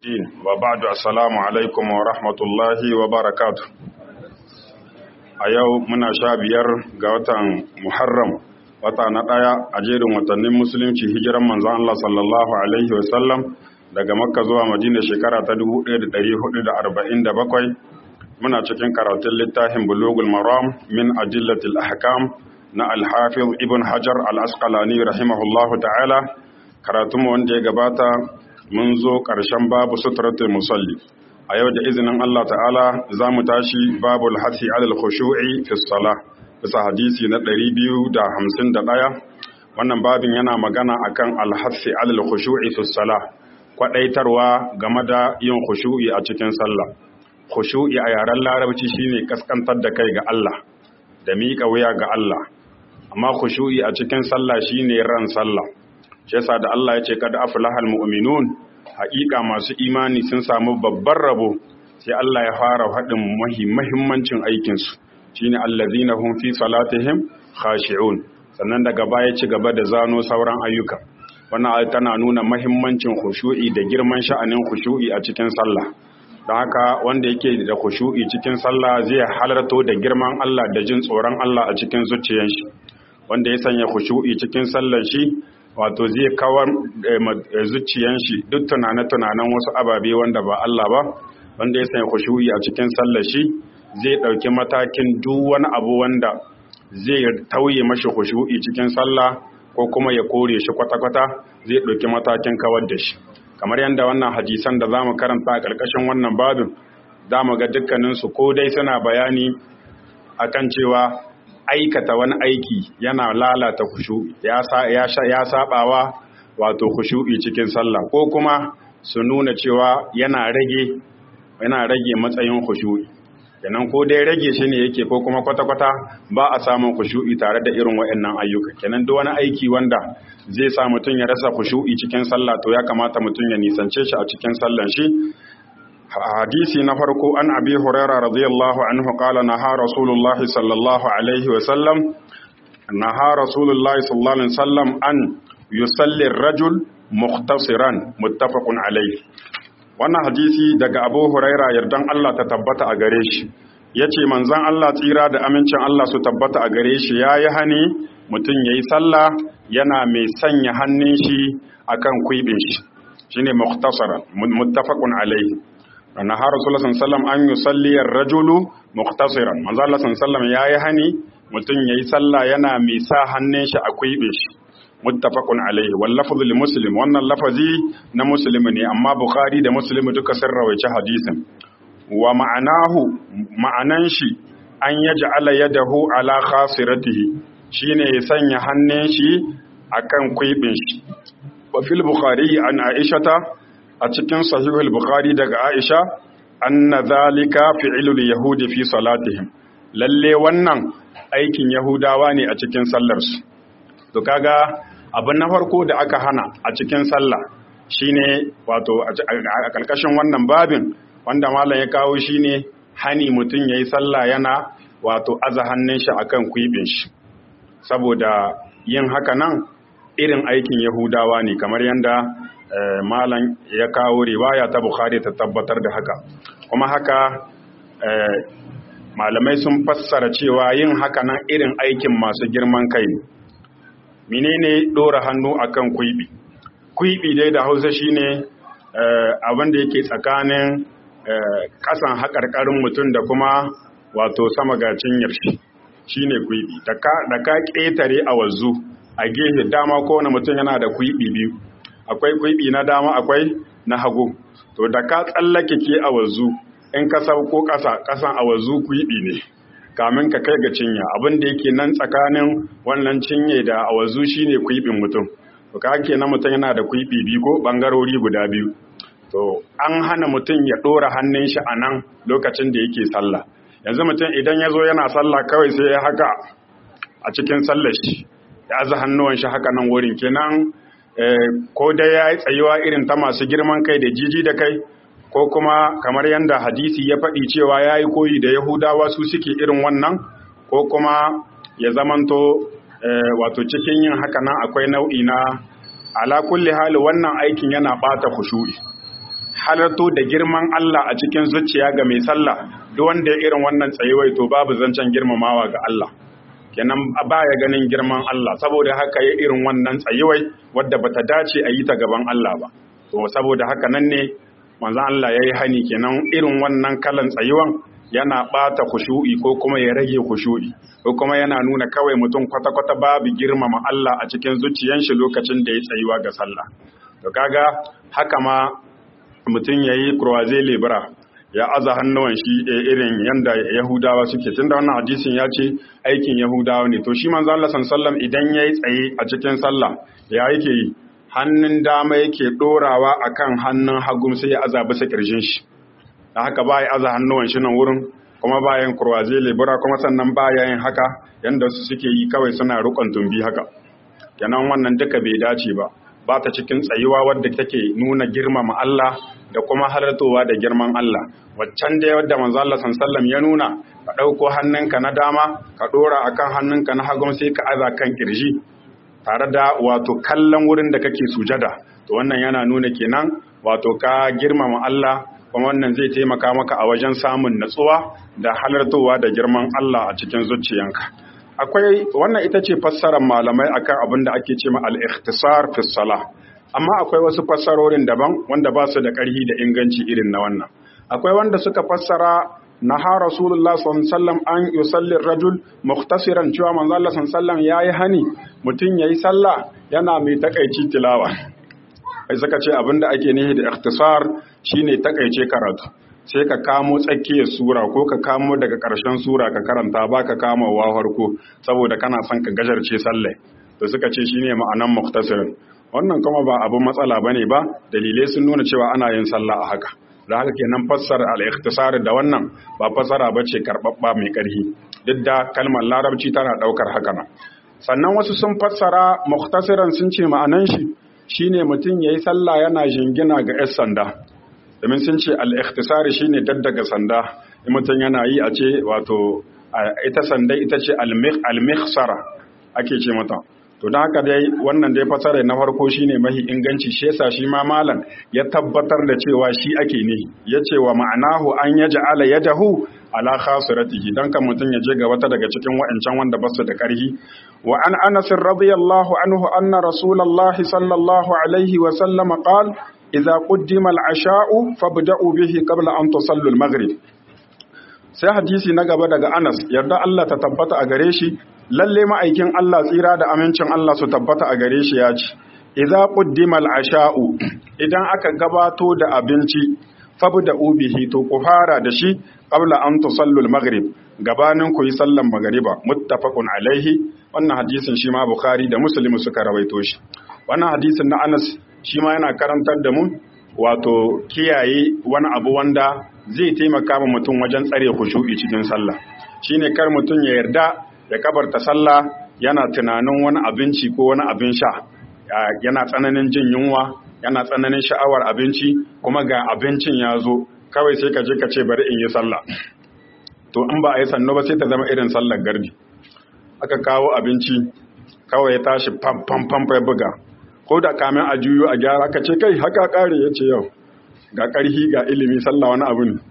وبعد السلام alaikum wa rahmatullahi wa barakatu. a yau muna sha biyar ga watan muharram wata na ɗaya a jerin watannin musulunci hijiran manzon Allah sallallahu alaihi wasallam daga makka zuwa madina shekara ta 1447 muna cikin karatun littafin bulugul maram min ajillatil ahkam na alhafiz ibn hajar al-asqalani rahimahullahu ta'ala karatunmu wanda ya gabata mun zo ƙarshen babu suturatul musalli a yau da izinin Allah ta'ala za mu tashi babu alhassi alal khushu'i fi salah bisa hadisi na 251 wannan babin yana magana akan alhassi alal khushu'i fi salah kwadaitarwa game da yin khushu'i a cikin sallah khushu'i a yaren larabci shine kaskantar da kai ga Allah da miƙa wuya ga Allah amma khushu'i a cikin sallah shine ran sallah shi yasa da Allah ya ce kad aflahal mu'minun haƙiƙa masu imani sun samu babban rabo sai Allah ya fara faɗin muhimmancin aikin su shine allazina hum fi salatihim khashi'un sannan daga baya ci gaba da zano sauran ayyuka wannan ayat tana nuna muhimmancin khushu'i da girman sha'anin khushu'i a cikin sallah don haka wanda yake da khushu'i cikin sallah zai halarto da girman Allah da jin tsoron Allah a cikin zuciyar shi wanda ya sanya khushu'i cikin sallar shi wato zai kawar zuciyan shi duk tunane-tunanen wasu ababe wanda ba Allah ba wanda ya sanya khushu'i a cikin sallar shi zai ɗauki matakin duk wani abu wanda zai tauye mashi khushu'i cikin sallah ko kuma ya kore shi kwata-kwata zai ɗauki matakin kawar da shi kamar yadda wannan hadisan da zamu karanta a ƙarƙashin wannan babin zamu ga dukkaninsu ko dai suna bayani akan cewa aikata wani aiki yana lalata khushu'i ya ya sabawa wato khushu'i cikin sallah ko kuma su nuna cewa yana rage yana rage matsayin khushu'i kenan ko dai rage shi ne yake ko kuma kwata-kwata ba a samun khushu'i tare da irin waɗannan ayyuka kenan duk wani aiki wanda zai sa mutum ya rasa khushu'i cikin sallah to ya kamata mutum ya nisance shi a cikin sallan shi hadisi na farko an abi huraira radiyallahu anhu qala naha rasulullah sallallahu alaihi wa sallam naha rasulullah sallallahu alaihi wa sallam an yusalli ar-rajul muhtasiran muttafaqun alaihi wannan hadisi daga abu huraira yardan Allah ta tabbata a gare shi yace manzon Allah tsira da amincin Allah su tabbata a gare shi yayi hani mutum yayi sallah yana mai sanya hannun shi akan kuibin shi shine mukhtasaran muttafaqun alaihi naha rasulullah sallallahu an yusalli ar-rajulu muqtasiran manzo Allah sallallahu yayi hani mutun yayi sallah yana mai sa hannun shi a kuibe shi muttafaqun alaihi wal lafzu li muslim wannan lafazi na muslimi ne amma bukhari da muslim duka sun rawaice hadisin wa ma'anahu ma'anan shi an yaj'ala yadahu ala khasiratihi shine ya sanya hannun shi akan kuibin shi wa fil bukhari an aishata a cikin sahihul bukhari daga aisha anna zalika fi'lul yahudi fi salatihim lalle wannan aikin yahudawa ne a cikin sallarsu to kaga abin na farko da aka hana a cikin sallah shine wato a kalkashin wannan babin wanda malam ya kawo shine hani mutum yayi sallah yana wato aza hannun shi akan kwibin shi saboda yin haka nan irin aikin yahudawa ne kamar yanda malam ya kawo riwaya ta bukhari ta tabbatar da haka kuma haka malamai sun fassara cewa yin haka nan irin aikin masu girman kai ne menene dora hannu akan kuibi kuibi dai da hausa shine abin da yake tsakanin kasan haƙarƙarin mutum da kuma wato sama ga cinyar shi shine kuibi da ka ƙetare a wazu a gefe dama kowane mutum yana da kuibi biyu akwai kwiɓi na dama akwai na hagu to da ka tsallake ke a wazu in ka sauko ƙasa ƙasan a wazu kwiɓi ne kamin ka kai ga cinya abin da yake nan tsakanin wannan cinye da a wazu shine kwiɓin mutum to ka ke na mutum yana da kwiɓi biyu ko ɓangarori guda biyu to an hana mutum ya ɗora hannun shi a nan lokacin da yake sallah yanzu mutum idan ya zo yana sallah kawai sai ya haka a cikin sallar shi ya aza hannuwan shi haka nan wurin kenan ko dai ya yi tsayuwa irin ta masu girman kai da jiji da kai ko kuma kamar yadda hadisi ya faɗi cewa ya yi koyi da yahudawa su suke irin wannan ko kuma ya zamanto wato cikin yin haka nan akwai nau'i na ala kulli hali wannan aikin yana ɓata khushu'i halarto da girman Allah a cikin zuciya ga mai sallah duk wanda ya irin wannan tsayuwai to babu zancen girmamawa ga Allah kenan baya ganin girman Allah saboda haka ya irin wannan tsayuwai wadda bata dace a yi ta gaban Allah ba to saboda haka nan ne manzon Allah yayi hani kenan irin wannan kalan tsayuwan yana bata khushu'i ko kuma ya rage khushu'i ko kuma yana nuna kawai mutum kwata-kwata babu girmama Allah a cikin zuciyan shi lokacin da ya tsayuwa ga sallah to kaga haka ma mutum yayi croisé libra ya aza hannuwan shi irin yanda Yahudawa suke tunda wannan hadisin ya ce aikin Yahudawa ne to shi manzo Allah sallallahu idan yayi tsaye a cikin sallah ya yake yi hannun dama yake dorawa akan hannun hagu sai ya aza bisa kirjin shi da haka ba ya aza hannuwan shi nan wurin kuma bayan kurwaje lebura kuma sannan baya yin haka yanda su suke yi kawai suna rukon tumbi haka kenan wannan duka bai dace ba ba ta cikin tsayuwa wadda take nuna girmama Allah da kuma halartowa da girman Allah waccan da wadda manzo Allah sallallahu ya nuna ka dauko hannunka na dama ka dora akan hannunka na hagu sai ka aza kan kirji tare da wato kallon wurin da kake sujada to wannan yana nuna kenan wato ka girmama Allah kuma wannan zai taimaka maka a wajen samun natsuwa da halartowa da girman Allah a cikin zuciyanka akwai wannan ita ce fassarar malamai akan abin da ake cewa al-ikhtisar fi salah amma akwai wasu fassarorin daban wanda ba su da ƙarfi da inganci irin na wannan akwai wanda suka fassara naha rasulullah sallallahu an yusalli rajul muhtasiran cewa manzo Allah sallallahu yayi hani mutun yayi sallah yana mai takaici tilawa ai suka ce abinda ake nihi da ikhtisar shine takaice karatu sai ka kamo tsakiyar sura ko ka kamo daga ƙarshen sura ka karanta ba ka kama wa farko saboda kana son ka gajarce sallai to suka ce shine ma'anan muhtasirin wannan kuma ba abin matsala bane ba dalilai sun nuna cewa ana yin sallah a haka da haka kenan fassara al-ikhtisar da wannan ba fassara bace karbabba mai karhi duk da kalmar larabci tana daukar haka nan sannan wasu sun fassara muhtasiran sun ce ma'anan shi shine mutum yayi sallah yana jingina ga 'yan sanda domin sun ce al-ikhtisari shine daddaga sanda in mutum yana yi a ce wato ita sanda ita ce al-mikhsara ake ce mata to don haka dai wannan dai fasara na farko shine mahi inganci shi yasa shi ma malam ya tabbatar da cewa shi ake ne yace wa ma'anahu an yaj'ala yadahu ala khasiratihi dan kan mutun ya je ga wata daga cikin wa'ancan wanda basu da karhi wa an Anas radiyallahu anhu anna rasulullahi sallallahu alaihi wa sallam qala idza quddima al-asha'u fabda'u bihi qabla an tusallu al-maghrib sai hadisi na gaba daga Anas yarda Allah ta tabbata a gare shi lalle ma'aikin Allah tsira da amincin Allah su tabbata a gare shi ya ce idza quddima al-asha'u idan aka gabato da abinci fabda'u bihi to ku fara da shi qabla an tusallu al-maghrib gabanin ku yi sallan magriba muttafaqun alaihi wannan hadisin shi ma bukhari da muslim suka rawaito shi wannan hadisin na Anas shi ma yana karantar da mu wato kiyaye wani abu wanda zai taimaka ma mutum wajen tsare khushu'i cikin sallah shine kar mutum ya yarda ya kabarta sallah yana tunanin wani abinci ko wani abin sha yana tsananin jin yunwa yana tsananin sha'awar abinci kuma ga abincin ya zo kawai sai ka je ka ce bari in yi sallah to in ba a yi sannu ba sai ta zama irin sallar gardi aka kawo abinci kawai ya tashi fam fam fam ya buga ko da kamin a juyo a gyara ka ce kai haka kare ya ce yau ga ƙarhi ga ilimi sallah wani abu ne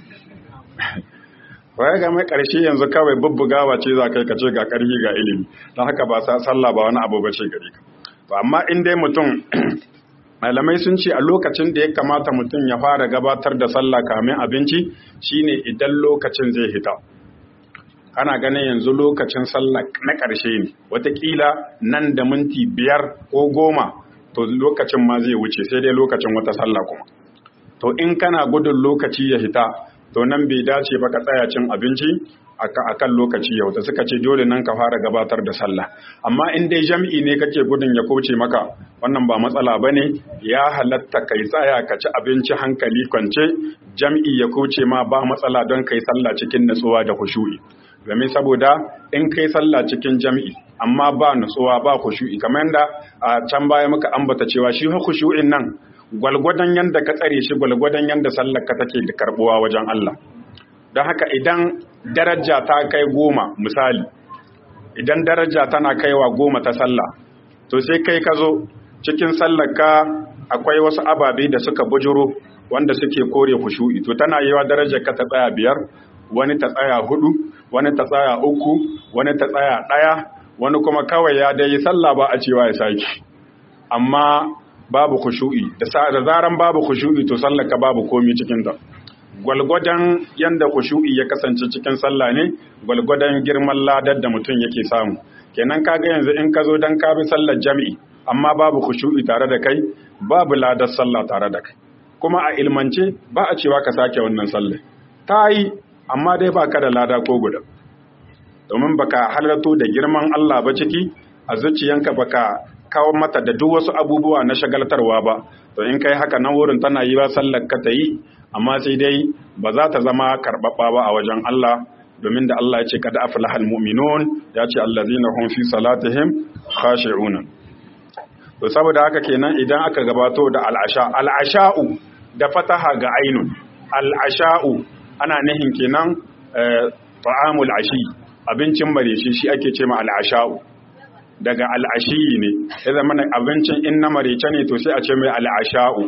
waya ga mai ƙarshe yanzu kawai bubbugawa ce za kai ka ce ga ƙarhi ga ilimi don haka ba sa sallah ba wani abu ba ce gare ka to amma in dai mutum malamai sun ce a lokacin da ya kamata mutum ya fara gabatar da sallah kamin abinci shine idan lokacin zai hita ana ganin yanzu lokacin sallah na ƙarshe ne watakila nan da minti biyar ko goma to lokacin ma zai wuce sai dai lokacin wata sallah kuma to in kana gudun lokaci ya hita to nan bai dace ba ka tsaya cin abinci a kan lokaci yau da suka ce dole nan ka fara gabatar da sallah amma in dai jam'i ne kake gudun ya kauce maka wannan ba matsala ba ne ya halatta kai tsaya ka ci abinci hankali kwance jam'i ya kauce ma ba matsala don kai sallah cikin natsuwa da khushu'i game saboda in kai sallah cikin jam'i amma ba nutsuwa ba khushu'i kamar yadda a can baya muka ambata cewa shi khushu'in nan gwalgwadon yanda ka tsare shi gwalgwadon yanda sallar ka take da karbuwa wajen Allah don haka idan daraja ta kai goma misali idan daraja tana kaiwa goma ta sallah to sai kai ka zo cikin sallar ka akwai wasu ababe da suka bujuro wanda suke kore khushu'i to tana yiwa darajar ka ta tsaya biyar wani ta tsaya hudu wani ta tsaya uku wani ta tsaya daya wani kuma kawai ya dai sallah ba a cewa ya saki amma babu khushu'i da zaran babu khushu'i to sallar ka babu komi cikin ta gwalgwadon yanda khushu'i ya kasance cikin sallah ne gwalgwadon girman ladar da mutum yake samu kenan kaga yanzu in ka zo dan ka bi sallar jami'i amma babu khushu'i tare da kai babu ladar sallah tare da kai kuma a ilmance ba a cewa ka sake wannan sallah ta yi amma dai ba ka da lada ko guda domin baka halarto da girman Allah ba ciki a zuciyanka baka kawo mata da duk wasu abubuwa na shagaltarwa ba to in kai haka nan wurin tana yi ba sallar ka ta yi amma sai dai ba za ta zama karɓaɓɓa ba a wajen Allah domin da Allah ya ce kada aflahal mu'minun ya ce allazina hum fi salatihim khashi'una to saboda haka kenan idan aka gabato da al'asha al'asha'u da fataha ga ainun al'asha'u ana nihin kenan ta'amul ashi abincin mareci shi ake ce ma al'asha'u daga al'ashi ne ya zama abincin in na marece ne to sai a ce mai al'asha'u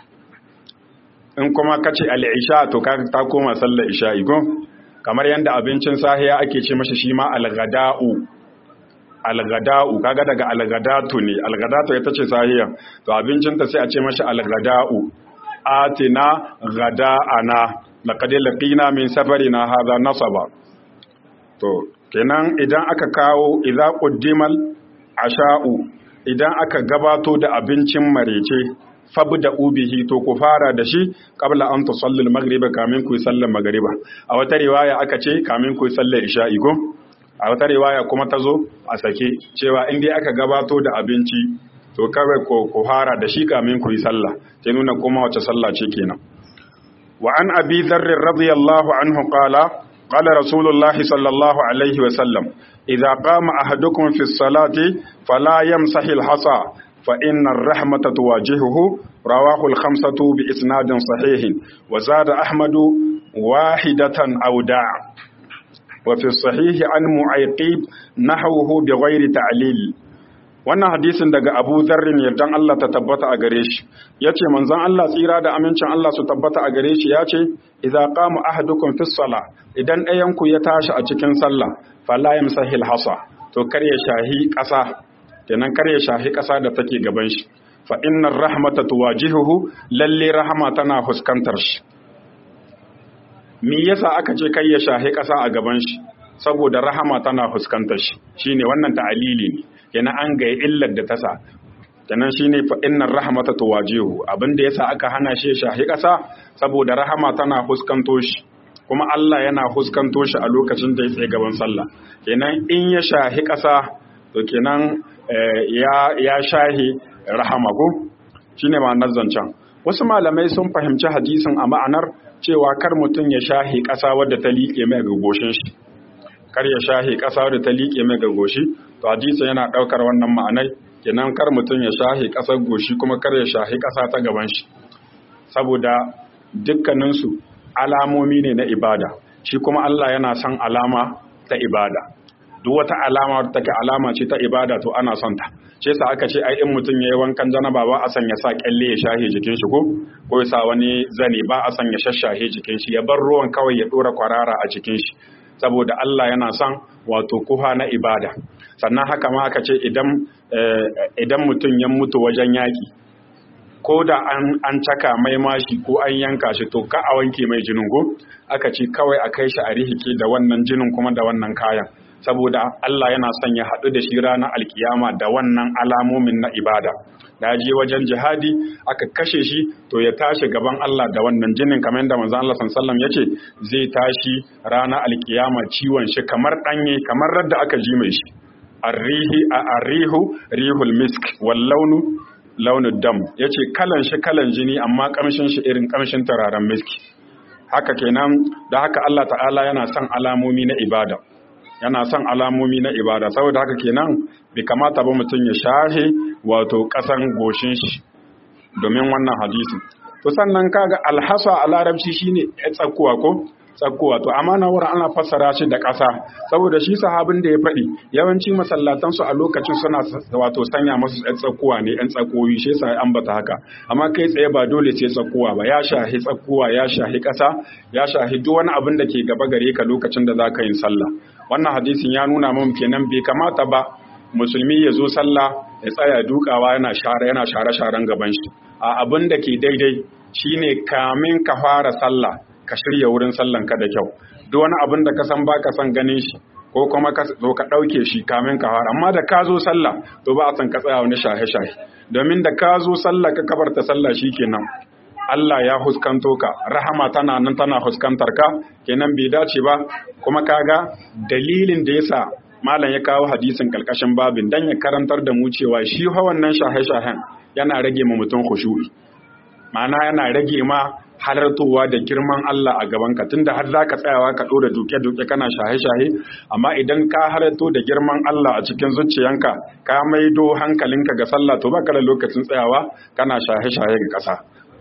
in kuma ka ce al'isha to ka ta koma sallar isha'i ko kamar yadda abincin sahiya ake ce mashi shi ma algada'u algada'u kaga daga algadatu ne algadatu ita ce sahiya to abincinta sai a ce mashi algada'u atina gada'ana laqad laqina min safarina hadha nasaba to kenan idan aka kawo idza quddimal asha'u idan aka gabato da abincin marece fabda ubihi to ku fara da shi qabla an tusalli al-maghriba kamin ku sallar magriba a wata riwaya aka ce kamin ku sallar isha'i ko a wata riwaya kuma ta zo a sake cewa in dai aka gabato da abinci to kawai ko ku fara da shi kamin ku yi sallah sai nuna kuma wace sallah ce kenan wa an abi dharr radiyallahu anhu qala qala rasulullahi sallallahu alaihi wa sallam idza qama ahadukum fi salati fala yamsahi al-hasa fa inna ar-rahmata tuwajihuhu rawahu al-khamsatu bi isnadin sahihin wa zada ahmadu wahidatan aw da'a وفي الصحيح عن معيقيب نحوه بغير تعليل wannan hadisin daga Abu Dharrin yardan Allah ta tabbata a gare shi yace manzon Allah tsira da amincin Allah su tabbata a gare shi yace idza qama ahadukum fi sala idan ɗayan ku ya tashi a cikin sallah fala yamsahil hasa to kar ya shahi ƙasa kenan kar ya shahi ƙasa da take gaban shi fa innar rahmata tuwajihuhu lalle rahama tana fuskantar shi me yasa aka ce kai ya shahi ƙasa a gaban shi saboda rahama tana fuskantar shi shine wannan ta'alili ne kenan an ga illar da ta sa kenan shine fa innar rahmata tuwajihu abinda yasa aka hana shi ya shahi ƙasa saboda rahama tana fuskanto shi kuma Allah yana fuskanto shi a lokacin da ya tsaye gaban sallah kenan in ya shahi ƙasa to kenan ya ya shahi rahama ko shine ma'anar zancen wasu malamai sun fahimci hadisin a ma'anar cewa kar mutum ya shahi ƙasa wadda ta liƙe mai gagoshin shi kar ya shahi ƙasa wadda ta liƙe mai gagoshi to hadisi yana ɗaukar wannan ma'anai kenan kar mutum ya shahi ƙasar goshi kuma kar ya shahi ƙasa ta gaban shi saboda dukkaninsu alamomi ne na ibada shi kuma Allah yana son alama ta ibada duk wata alama wadda take alama ce ta ibada to ana son ta ce sa aka ce ai in mutum yayi wankan janaba ba a san ya sa kyalle ya shahe jikin shi ko ko ya sa wani zane ba a san ya shashahe jikin shi ya bar ruwan kawai ya dora kwarara a jikin shi saboda Allah yana son wato kuha na ibada sannan haka ma aka ce idan idan mutum ya mutu wajen yaki ko da an an caka mai mashi ko an yanka shi to ka a wanke mai jinin go aka ce kawai a kai shi a rihike da wannan jinin kuma da wannan kayan saboda Allah yana son ya haɗu da shi ranar alkiyama da wannan alamomin na ibada da je wajen jihadi aka kashe shi to ya tashi gaban Allah da wannan jinin kamar yadda manzon Allah sallallahu alaihi yace zai tashi ranar alkiyama ciwon shi kamar danye kamar radda aka ji mai shi arrihi a arrihu rihul misk wal launu launin dam yace kalan shi kalan jini amma kamshin shi irin kamshin turaren miski haka kenan da haka Allah ta'ala yana son alamomi na ibada yana son alamomi na ibada saboda haka kenan bai kamata ba mutum ya shahe wato kasan goshin shi domin wannan hadisi to sannan kaga alhasa a larabci shine ya tsakuwa ko tsakkowa to amma na wurin ana fassara shi da ƙasa saboda shi sahabin da ya faɗi yawanci masallatan su a lokacin suna wato sanya masu ɗan tsakkowa ne ɗan tsakkowi shi yasa ambata haka amma kai tsaye ba dole sai tsakkowa ba ya shahi tsakkowa ya shahi ƙasa ya shahi duk wani abin da ke gaba gare ka lokacin da za ka yin sallah wannan hadisin ya nuna mun kenan bai kamata ba musulmi ya zo sallah ya tsaya dukawa yana share yana share sharen gaban shi a abin da ke daidai shine kamin ka fara sallah ka shirya wurin sallan ka da kyau duk wani abin da ka san baka san ganin shi ko kuma ka zo ka dauke shi kamin ka fara amma da ka zo sallah to ba a san ka tsaya wani shahe shahe domin da ka zo sallah ka kabarta sallah shikenan Allah ya huskanto ka rahama tana nan tana huskantar ka kenan bai dace ba kuma kaga dalilin da yasa malam ya kawo hadisin kalkashin babin dan ya karantar da mu cewa shi fa wannan shahe-shahen yana rage ma mutum khushu'i ma'ana yana rage ma halartowa da girman Allah a gaban ka tunda har zaka tsayawa ka dora duke-duke kana shahe-shahe amma idan ka halarto da girman Allah a cikin zuciyanka ka maido hankalinka ga sallah to baka da lokacin tsayawa kana shahe-shahe ga kasa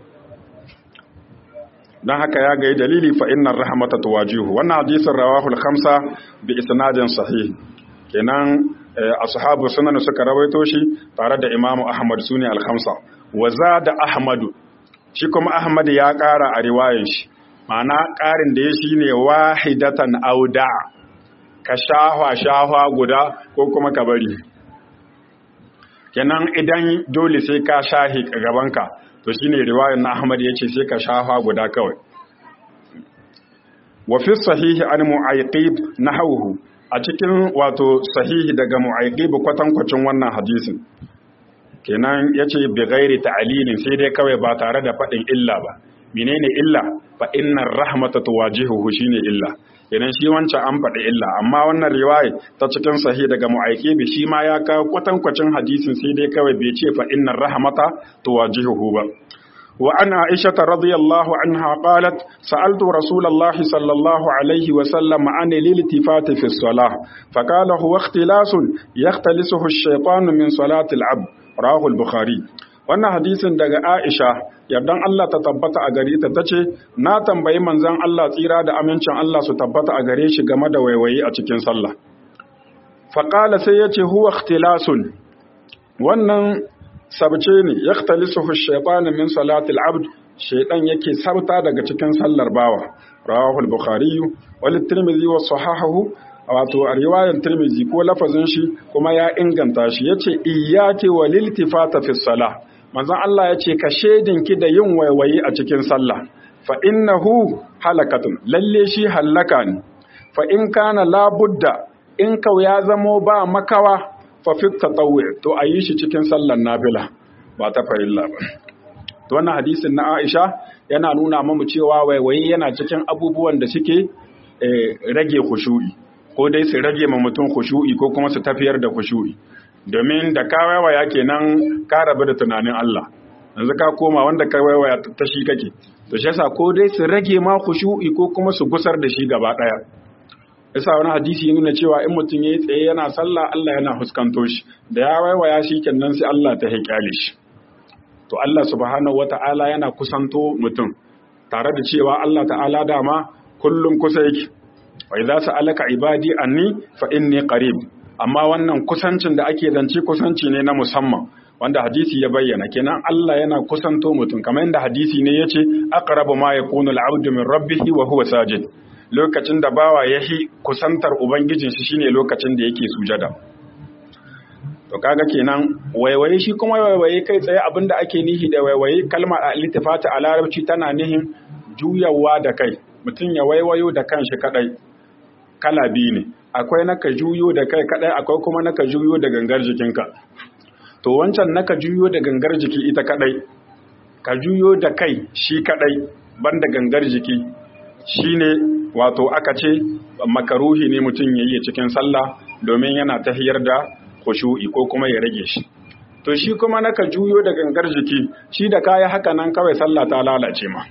don haka ya ga dalili fa innar rahmata tuwajihu wannan hadisin rawahu al-khamsa bi isnadin sahih kenan ashabu sunan suka rawaito shi tare da imamu ahmad sune al-khamsa wa zada ahmadu shi kuma ahmad ya kara a riwayan shi ma'ana karin da ya shine wahidatan auda ka shahwa shahwa guda ko kuma ka bari kenan idan dole sai ka shahi gabanka to shine riwayar na Ahmad yace sai ka shafa guda kawai wa fi sahihi an mu'ayqib nahawhu a cikin wato sahihi daga mu'ayqib kwatankwacin wannan hadisin kenan yace bi ghairi ta'lilin sai dai kawai ba tare da fadin illa ba menene illa fa innar rahmata tuwajihuhu shine illa kenan shi wancan an faɗi illa amma wannan riwaya ta cikin sahih daga mu'ayqibi shi ma ya kawo kwatankwacin hadisin sai dai kawai bai ce fa innar rahmata tuwajihuhu ba wa an aisha radiyallahu anha qalat sa'altu rasulullahi sallallahu alaihi wa sallam an liltifat fi as-salah fa qala huwa ikhtilasun yaxtalisuhu ash-shaytanu min salati al-abd rawahu al-bukhari wannan hadisin daga Aisha yardan Allah ta tabbata a gare ta tace na tambayi manzon Allah tsira da amincin Allah su tabbata a gare shi game da waiwayi a cikin sallah fa qala sai yace huwa ikhtilasun wannan sabce ne yaktalisuhu ash-shaytanu min salati al-abd shaytan yake sabta daga cikin sallar bawa rawahu al-bukhari wal tirmidhi wa sahahahu wato a riwayar tirmidhi ko lafazin shi kuma ya inganta shi yace iyyaki walil tifata fi salah manzon Allah ya ce ka ki da yin waiwayi a cikin sallah fa innahu halakatun lalle shi hallaka ne fa in kana labudda in kau ya zamo ba makawa fa fi tatawwi to a yi shi cikin sallar nafila ba ta farilla ba to wannan hadisin na Aisha yana nuna mamu cewa waiwayi yana cikin abubuwan da suke rage khushu'i ko dai su rage ma mutum khushu'i ko kuma su tafiyar da khushu'i domin da ka waiwaya kenan ka rabu da tunanin Allah yanzu ka koma wanda ka waiwaya ta shi kake to shi yasa ko dai su rage ma khushu'i ko kuma su gusar da shi gaba daya yasa wani hadisi nuna cewa in mutum yayi tsaye yana sallah Allah yana huskanto shi da ya waiwaya shi kenan sai Allah ta haƙale shi to Allah subhanahu wata'ala yana kusanto mutum tare da cewa Allah ta'ala dama kullum kusa yake wa idza sa'alaka ibadi anni fa inni qarib amma wannan kusancin da ake zance kusanci ne na musamman wanda hadisi ya bayyana kenan Allah yana kusanto mutum kamar yadda hadisi ne yace aqrabu ma yakunu al-'abdu min rabbih wa huwa sajid lokacin da bawa yahi kusantar ubangijin shi shine lokacin da yake sujada to kaga kenan waiwaye shi kuma waiwaye kai tsaye abinda ake nihi da waiwaye kalmar al-iltifata a larabci tana nihin juyawa da kai mutum ya waiwayo da kanshi kadai kala biyu ne akwai naka juyo da kai kadai akwai kuma naka juyo da gangar jikinka to wancan naka juyo da gangar jiki ita kadai ka juyo da kai shi kadai banda gangar jiki shine wato aka ce makaruhi ne mutum ya yi cikin sallah domin yana tahiyar da khushu'i ko kuma ya rage shi to shi kuma naka juyo da gangar jiki shi da kaya haka nan kawai sallah ta lalace ma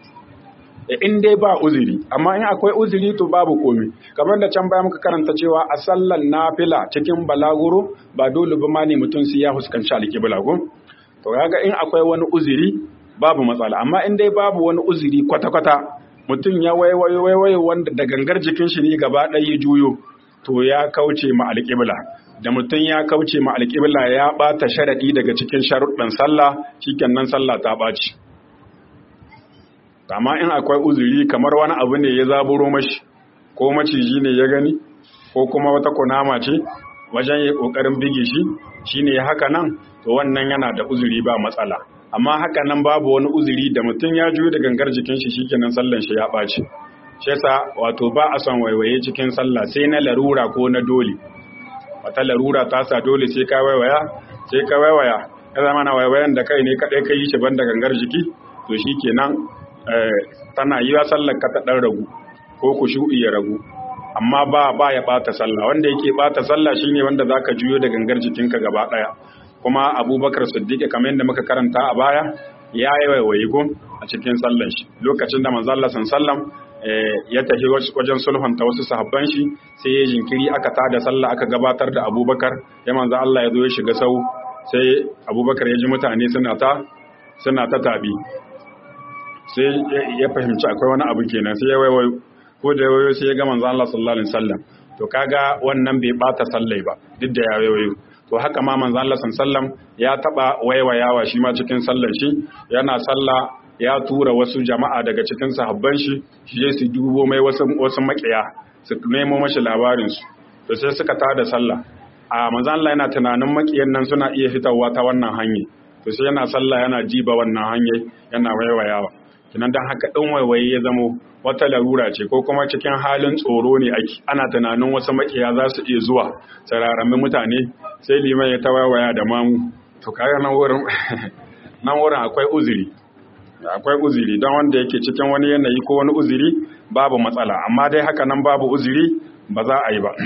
in dai ba uzuri amma in akwai uzuri to babu komi kamar da can baya muka karanta cewa a sallan nafila cikin balaguro ba dole ba ma ne mutum sai ya fuskanci alƙibla ko to kaga in akwai wani uzuri babu matsala amma in dai babu wani uzuri kwata kwata mutum ya waiwayo waiwayo wanda da gangar jikin shi ne gaba ɗaya ya juyo to ya kauce ma alƙibla da mutum ya kauce ma alƙibla ya ɓata sharaɗi daga cikin sharuɗin sallah shikenan sallah ta ɓaci amma in akwai uzuri kamar wani abu ne ya zaburo mashi ko maciji ne ya gani ko kuma wata kunama ce wajen ya ƙoƙarin bige shi shine ya haka nan to wannan yana da uzuri ba matsala amma haka nan babu wani uzuri da mutum ya juyo da gangar jikin shi shikenan sallan shi ya ɓaci shi yasa wato ba a son waiwaye cikin sallah sai na larura ko na dole wata larura ta sa dole sai ka waiwaya sai ka waiwaya ya zama na waiwayan da kai ne kadai ka yi shi banda gangar jiki to shikenan tana yi wa sallar ka ta dan ragu ko ku shu'i ya ragu amma ba ba ya bata sallah wanda yake bata sallah shine wanda zaka juyo da gangar jikinka gaba daya kuma Abubakar Siddiq kamar yadda muka karanta a baya ya yi waiwaye gun a cikin sallar shi lokacin da manzo Allah sallallahu ya tafi wajen sulhunta wasu sahabban shi sai ya jinkiri aka tada sallah aka gabatar da abubakar ya manzo Allah ya zo ya shiga sau sai abubakar ya ji mutane suna ta suna ta tabi sai ya fahimci akwai wani abu kenan sai ya waiwayo ko da ya waiwayo sai ya ga manzo Allah sallallahu alaihi wasallam to kaga wannan bai bata sallai ba duk da ya waiwayo to haka ma manzo Allah sallallahu alaihi wasallam ya taba waiwayawa shi ma cikin sallar shi yana sallah ya tura wasu jama'a daga cikin sahabban shi shi su dubo mai wasu wasu makiya su nemo mashi labarin su to sai suka tada sallah a manzon Allah yana tunanin makiyan nan suna iya fitawa ta wannan hanya to sai yana sallah yana jiba wannan hanya yana waiwayawa kinan dan haka din waiwaye ya zamo wata larura ce ko kuma cikin halin tsoro ne ake ana tunanin wasu makiya za su iya zuwa sararamin mutane sai liman ya ta waiwaya da mamu to kaga nan wurin nan wurin akwai uzuri akwai uzuri don wanda yake cikin wani yanayi ko wani uzuri babu matsala amma dai haka nan babu uzuri ba za a yi ba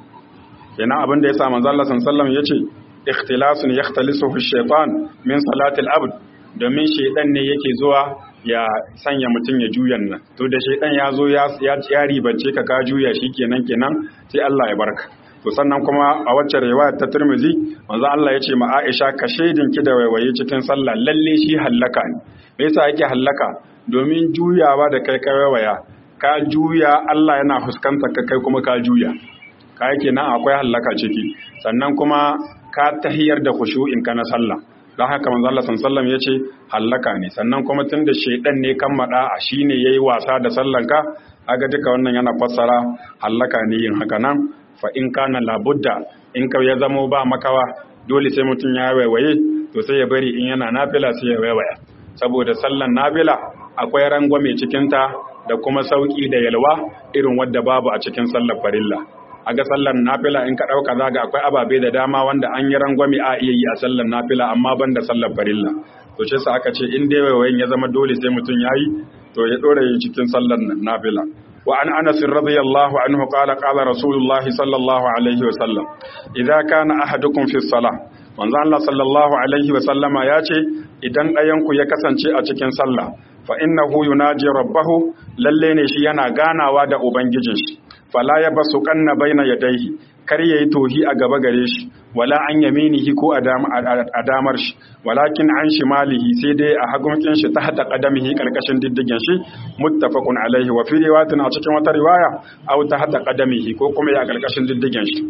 kenan abin da ya sa manzo Allah sallallahu yace ikhtilasun yakhtalisuhu shaytan min salatil abd domin shaydan ne yake zuwa ya sanya mutum ya juyan nan to da shaydan ya zo ya ya ribance ka ka juya shi kenan kenan sai Allah ya barka to sannan kuma a wacce riwayar ta Tirmidhi manzo Allah ya ce ma Aisha ka shaidin ki da waiwaye cikin sallah lalle shi hallaka ne me yasa yake hallaka domin juyawa da kai kai waya ka juya Allah yana fuskantar ka kai kuma ka juya ka yake nan akwai hallaka ciki sannan kuma ka tahiyar da khushu'in ka na sallah don haka manzo Allah sallallahu yace hallaka ne sannan kuma tunda shaydan ne kan mada a shine yayi wasa da sallan ka kaga duka wannan yana fassara hallaka ne yin haka nan fa in kana labudda in ka ya zamo ba makawa dole sai mutum ya waiwaye to sai ya bari in yana nafila sai ya waiwaya saboda sallan nafila akwai rangwame cikinta da kuma sauki da yalwa irin wadda babu a cikin sallar farilla a ga sallar nafila in ka ɗauka zaga akwai ababe da dama wanda an yi rangwame a iya yi a sallar nafila amma ban da sallar farilla to shi sa aka ce in dai waiwayin ya zama dole sai mutum ya yi to ya ɗora yi cikin sallar nafila wa an anas radiyallahu anhu qala qala rasulullah sallallahu alaihi wa sallam idza kana ahadukum fi salah manzo Allah sallallahu alaihi wa sallama ya ce idan ɗayan ku ya kasance a cikin sallah fa innahu yunaji rabbahu lalle ne shi yana ganawa da ubangijin shi fala ya basu kanna baina yadayhi kar yayi tohi a gaba gare shi wala an yaminihi ko a damar shi walakin an shimalihi sai dai a hagunkin shi ta hada qadamihi karkashin diddigen shi muttafaqun alaihi wa fi riwayatin a cikin wata riwaya aw ta hada qadamihi ko kuma ya karkashin diddigen shi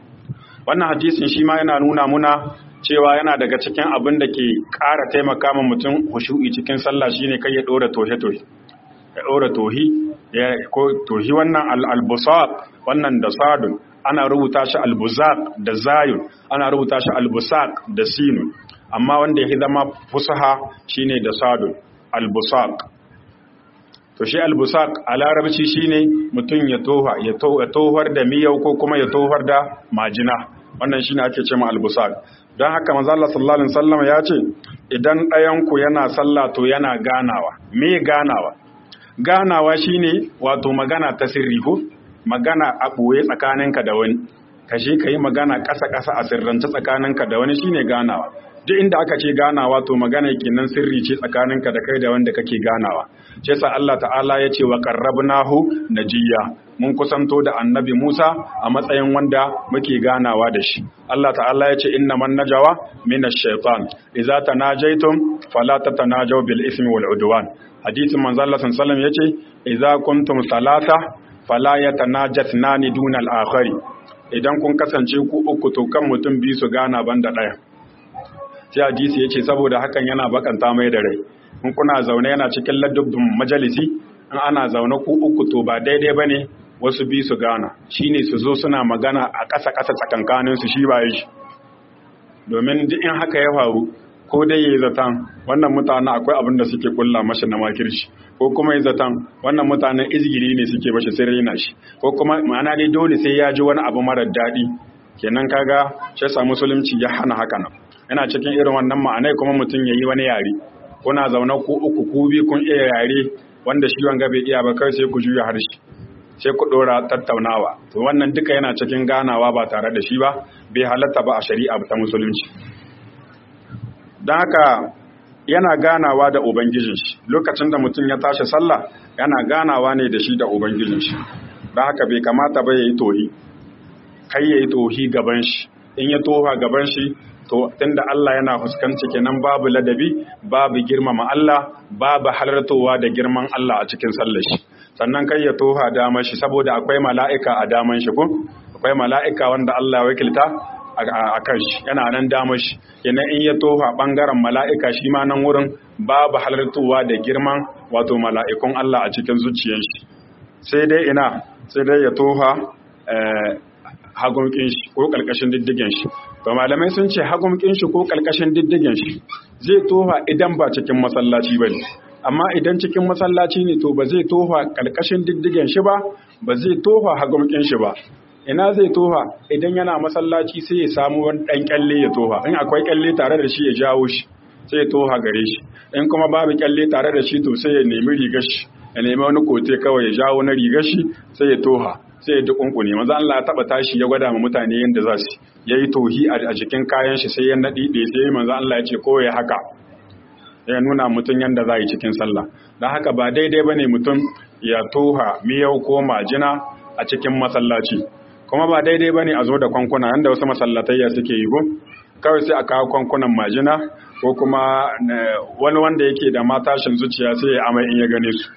wannan hadisin shi ma yana nuna muna cewa yana daga cikin abin da ke ƙara taimaka ma mutum hushu'i cikin sallah shine kai ya dora tohe-tohe ya dora tohi ya ko tohi wannan al-albusaq wannan da sadun ana rubuta shi albuzaq da zayun ana rubuta shi albusaq da sinun amma wanda yake zama fusaha shine da sadun albusaq to shi albusaq a larabci shine mutum ya toha ya tohar da miyau ko kuma ya tohar da majina wannan shine ake cewa albusaq don haka manzo Allah sallallahu alaihi wasallam ya ce idan ɗayan ku yana sallah to yana ganawa me ganawa ganawa shine wato magana ta sirri ko magana a ɓoye tsakaninka da wani ka shi ka yi magana ƙasa-ƙasa a sirrance tsakaninka da wani shine ganawa duk inda aka ce ganawa to magana kenan sirri ce tsakaninka da kai da wanda kake ganawa shi yasa Allah ta'ala ya ce wa qarrabnahu najiya mun kusanto da annabi Musa a matsayin wanda muke ganawa da shi Allah ta'ala ya ce innaman najawa minash shaitan idza tanajaytum fala tatanajaw bil ismi wal udwan hadisin manzo Allah sallallahu alaihi wasallam yace idza kuntum salata fala yatanajatnani duna al-akhari idan kun kasance ku uku to kan mutum biyu su gana banda daya sai hadisi yace saboda hakan yana bakanta mai da rai in kuna zaune yana cikin ladubin majalisi in ana zaune ku uku to ba daidai bane wasu biyu su gana shine su zo suna magana a ƙasa ƙasa tsakankanin su shi ba shi domin duk in haka ya faru ko dai yayi zatan wannan mutane akwai abin da suke kulla mashi na makirci ko kuma yayi zatan wannan mutanen izgiri ne suke mashi sai raina shi ko kuma ma'ana dai dole sai ya ji wani abu marar daɗi kenan kaga shi yasa musulunci ya hana haka nan yana cikin irin wannan ma'anai kuma mutum yayi wani yare kuna zaune ku uku ku bi kun iya yare wanda shi wanga bai iya ba kai sai ku juya harshe sai ku dora tattaunawa to wannan duka yana cikin ganawa ba tare da shi ba bai halatta ba a shari'a ta musulunci don haka yana ganawa da ubangijin shi lokacin da mutum ya tashi sallah yana ganawa ne da shi da ubangijin shi don haka bai kamata ba ya yi tohi kai ya yi tohi gaban shi in ya toha gaban shi to tunda Allah yana fuskanci kenan babu ladabi babu girmama Allah babu halartowa da girman Allah a cikin sallar shi sannan kai ya toha damar shi saboda akwai mala'ika a daman shi ko akwai mala'ika wanda Allah ya wakilta a kan shi yana nan damar shi yana in ya toha bangaren mala'ika shi ma nan wurin babu halartowa da girman wato mala'ikun Allah a cikin zuciyar shi sai dai ina sai dai ya toha hagumkin shi ko kalkashin diddigen shi to malamai sun ce hagumkin shi ko kalkashin diddigen shi zai toha idan ba cikin masallaci bane amma idan cikin masallaci ne to ba zai toha kalkashin diddigen shi ba ba zai toha hagumkin shi ba ina zai toha idan yana masallaci sai ya samu wani dan kyalle ya toha in akwai kyalle tare da shi ya jawo shi sai ya toha gare shi in kuma babu kyalle tare da shi to sai ya nemi rigar shi ya nemi wani kote kawai ya jawo na rigar shi sai ya toha sai ya dukunkune maza Allah ya taba tashi ya gwada ma mutane yadda za su yayi tohi a jikin kayan shi sai ya nadi da sai manzo Allah ya ce ko ya haka ya nuna mutum yadda za yi cikin sallah don haka ba daidai bane mutum ya toha miyau ko majina a cikin masallaci kuma ba daidai bane a zo da kwankuna yanda wasu masallatayya suke yi ko kawai sai a kawo kwankunan majina ko kuma wani wanda yake da matashin zuciya sai ya amai in ya gane su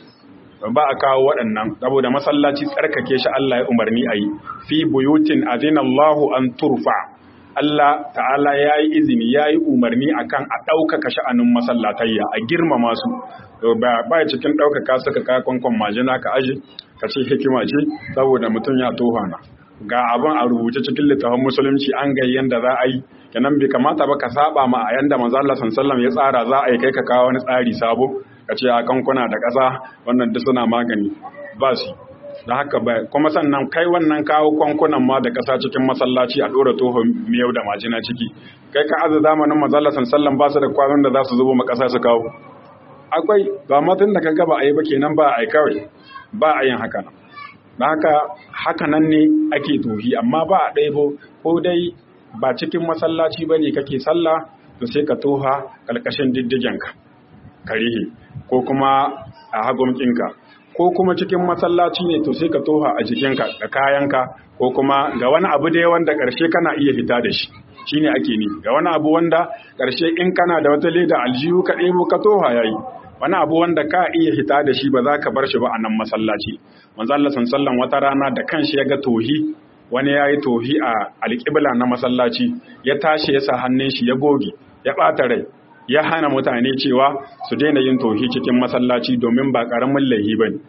ba a kawo waɗannan saboda masallaci tsarkake shi Allah ya umarni a yi fi buyutin azina Allahu an turfa Allah ta'ala ya yi izini ya yi umarni akan a ɗaukaka sha'anin masallatayya a girmama su ba ya cikin ɗaukaka suka kaya kwankwan majina ka aji ka ce hikima ce saboda mutum ya tohana ga abin a rubuce cikin littafin musulunci an ga yanda za a yi kenan bai kamata ba ka saba ma a yanda manzo Allah sallallahu ya tsara za a yi kai ka kawo wani tsari sabo ka ce a kankuna da ƙasa wannan duk suna magani ba su da haka ba kuma sannan kai wannan kawo kwankunan ma da ƙasa cikin masallaci a ɗora toho miyau da majina ciki kai ka aza zamanin manzo Allah sallallahu ba su da kwanon da za su zubo ma ƙasa su kawo akwai ba matan da ka gaba a yi ba kenan ba a yi kawai ba a yin haka nan da haka haka nan ne ake tohi amma ba a ɗaibo ko dai ba cikin masallaci ba ne kake sallah to sai ka toha ƙarƙashin diddigenka karihi ko kuma a hagumkinka ko kuma cikin masallaci ne to sai ka toha a jikinka da kayanka ko kuma ga wani abu dai wanda ƙarshe kana iya fita da shi shine ake ni ga wani abu wanda ƙarshe in kana da wata leda aljihu ka ɗebo ka toha yayi wani abu wanda ka iya hita da shi ba za ka bar shi ba a nan masallaci manzo Allah sallallahu wata rana da kanshi ya ga tohi wani ya yi tohi a alƙibla na masallaci ya tashi ya sa hannun shi ya goge ya ɓata rai ya hana mutane cewa su daina yin tohi cikin masallaci domin ba ƙaramin laihi ba ne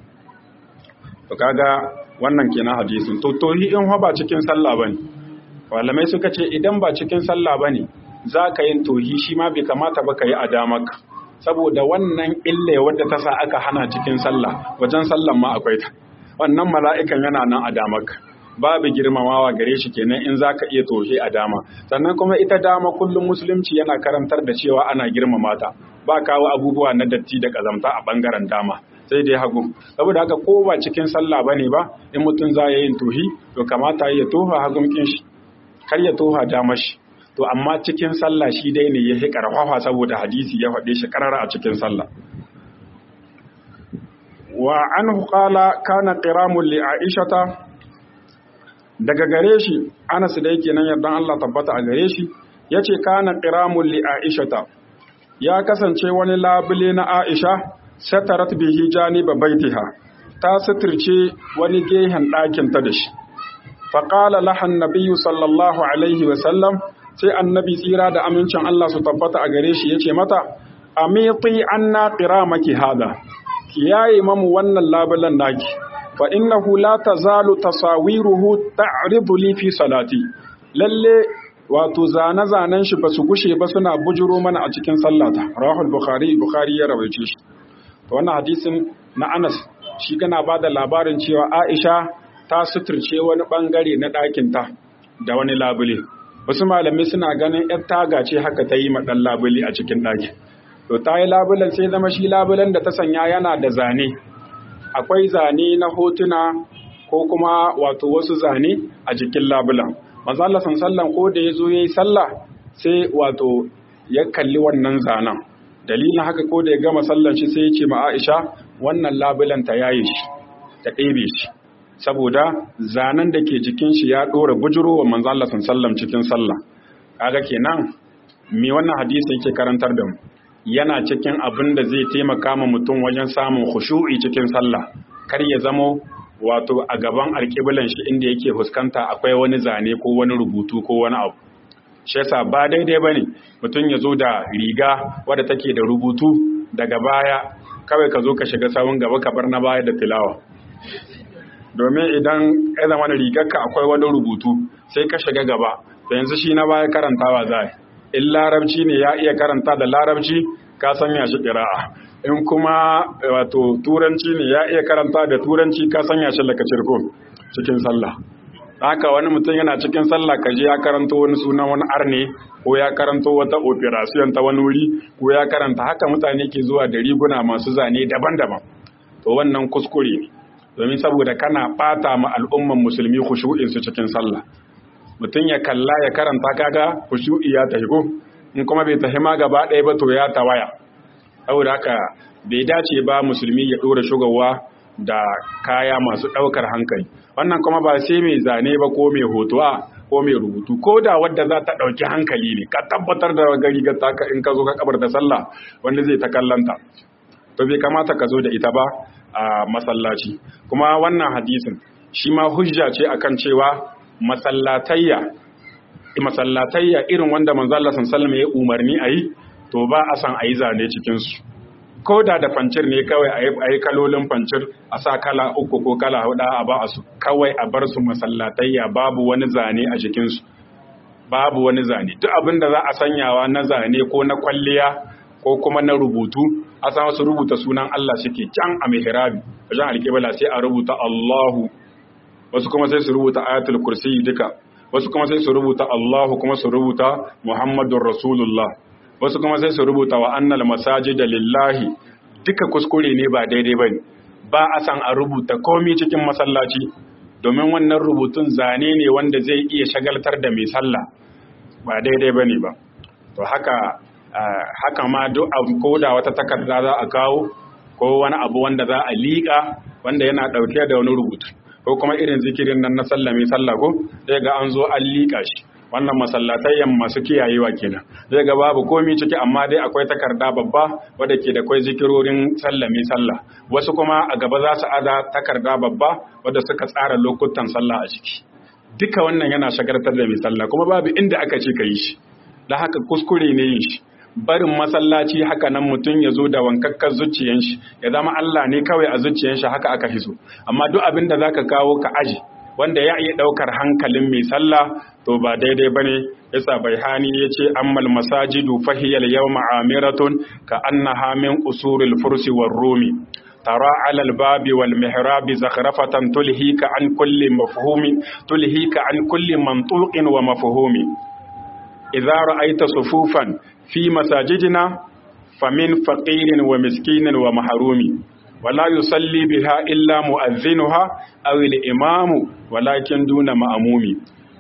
to kaga wannan kenan hadisin to tohi in ba cikin sallah ba ne malamai suka ce idan ba cikin sallah ba ne za ka yin tohi shi ma bai kamata ba ka yi a damaka saboda wannan ille wadda ta sa aka hana cikin sallah wajen sallan ma akwai ta wannan mala'ikan yana nan a damaka babu girmamawa gare shi kenan in zaka iya toshe a dama sannan kuma ita dama kullum musulunci yana karantar da cewa ana girmama ta ba kawo abubuwa na datti da kazamta a bangaren dama sai dai hagu saboda haka ko ba cikin sallah bane ba in mutum za ya yin tohi to kamata ya toha hagun kin shi kar ya toha dama shi to amma cikin sallah shi dai ne ya fi karfafa saboda hadisi ya faɗe shi karara a cikin sallah wa anhu qala kana qiramun li aishata daga gare shi Anas da yake nan yardan Allah tabbata a gare shi yace kana qiramun li aishata ya kasance wani labule na Aisha satarat bihi janiba baitiha ta suturce wani gehen ɗakin ta da shi faqala laha annabiyyu sallallahu alaihi wa sallam sai annabi tsira da amincin Allah su tabbata a gare shi yace mata amiti anna qiramaki hada kiyaye mamu wannan labulan naki fa innahu la tazalu tasawiruhu ta'ridu li fi salati lalle wato zane-zanen shi ba su gushe ba suna bujuro mana a cikin sallata rahul bukhari bukhari ya rawaice shi to wannan hadisin na Anas shi kana bada labarin cewa Aisha ta suturce wani bangare na ɗakin ta da wani labule wasu malamai suna ganin yar taga ce haka ta yi ma ɗan labule a cikin ɗaki to ta yi labulen sai zama shi labulen da ta sanya yana da zane akwai zane na hotuna ko kuma wato wasu zane a jikin labulan manzo Allah sallan ko da yazo yayi sallah sai wato ya kalli wannan zanen dalilin haka ko da ya gama sallan shi sai ya ce ma Aisha wannan labulan ta yaye shi ta ɗebe shi saboda zanen da ke jikin shi ya dora bujuro wa manzo Allah sallam cikin sallah kaga kenan me wannan hadisi yake karantar da mu yana cikin abin da zai taimaka ma mutum wajen samun khushu'i cikin sallah kar ya zamo wato a gaban alƙiblan shi inda yake fuskanta akwai wani zane ko wani rubutu ko wani abu shi yasa ba daidai bane mutum ya zo da riga wadda take da rubutu daga baya kawai ka zo ka shiga sawun gaba ka bar na baya da tilawa domin idan ya zama da rigarka akwai wani rubutu sai ka shiga gaba da yanzu shi na baya karantawa za in larabci ne ya iya karanta da larabci ka sanya shi ƙira'a in kuma wato turanci ne ya iya karanta da turanci ka sanya shi laka cirko cikin sallah haka wani mutum yana cikin sallah ka je ya karanto wani sunan wani arne ko ya karanto wata operation ta wani wuri ko ya karanta haka mutane ke zuwa da riguna masu zane daban-daban to wannan kuskure ne domin saboda kana bata ma al'umman musulmi khushu'in su cikin sallah mutum ya kalla ya karanta kaga khushu'i ya tafi ko in kuma bai tafi ma gaba ɗaya ba to ya tawaya saboda haka bai dace ba musulmi ya ɗora shugawa da kaya masu ɗaukar hankali wannan kuma ba sai mai zane ba ko mai hotuwa ko mai rubutu ko da wadda za ta ɗauki hankali ne ka tabbatar da gari ga taka in ka zo ka kabar da sallah wanda zai ta kallanta to bai kamata ka zo da ita ba a masallaci kuma wannan hadisin shi ma hujja ce akan cewa masallatayya masallatayya irin wanda manzo Allah sallallahu alaihi ya umarni ayi to ba a san ayi zane cikin su ko da da fancir ne kawai a yi kalolin fancir a sa kala uku ko kala hudu a ba a su kawai a bar su masallatayya babu wani zane a jikinsu babu wani zane duk abin da za a sanyawa na zane ko na kwalliya ko kuma na rubutu a san wasu rubuta sunan Allah suke can a mihrabi wajen alƙibla sai a rubuta Allahu wasu kuma sai su rubuta ayatul kursi duka wasu kuma sai su rubuta Allahu kuma su rubuta Muhammadur Rasulullah wasu kuma sai su rubuta wa annal masajida lillahi duka kuskure ne ba daidai bane ba a san a rubuta komai cikin masallaci domin wannan rubutun zane ne wanda zai iya shagaltar da mai sallah ba daidai bane ba to haka haka ma duk ko da wata takarda za a kawo ko wani abu wanda za a liƙa wanda yana ɗauke da wani rubutu ko kuma irin zikirin nan na sallah mai sallah ko sai ga an zo an liƙa shi wannan masallatayyan masu kiyayewa kenan zai ga babu komi ciki amma dai akwai takarda babba wadda ke da kwai zikirorin sallami sallah wasu kuma a gaba za su ada takarda babba wadda suka tsara lokutan sallah a ciki duka wannan yana shagartar da mai sallah kuma babu inda aka ce ka yi shi da haka kuskure ne yin shi barin masallaci haka nan mutum ya zo da wankakkar zuciyan shi ya zama Allah ne kawai a zuciyan shi haka aka hiso amma duk abin da zaka kawo ka aji wanda ya iya ɗaukar hankalin mai sallah to ba daidai bane yasa baihani yace ammal masajidu fahiyal yawma amiratun ka annaha min usuril fursi war rumi tara ala albabi wal mihrabi zakhrafatan tulhika an kulli mafhumin tulhika an kulli mantuqin wa mafhumi idza ra'aita sufufan fi masajidina famin faqirin wa miskinin wa mahrumi wala yusalli biha illa mu'azzinuha aw al-imamu walakin duna ma'mumi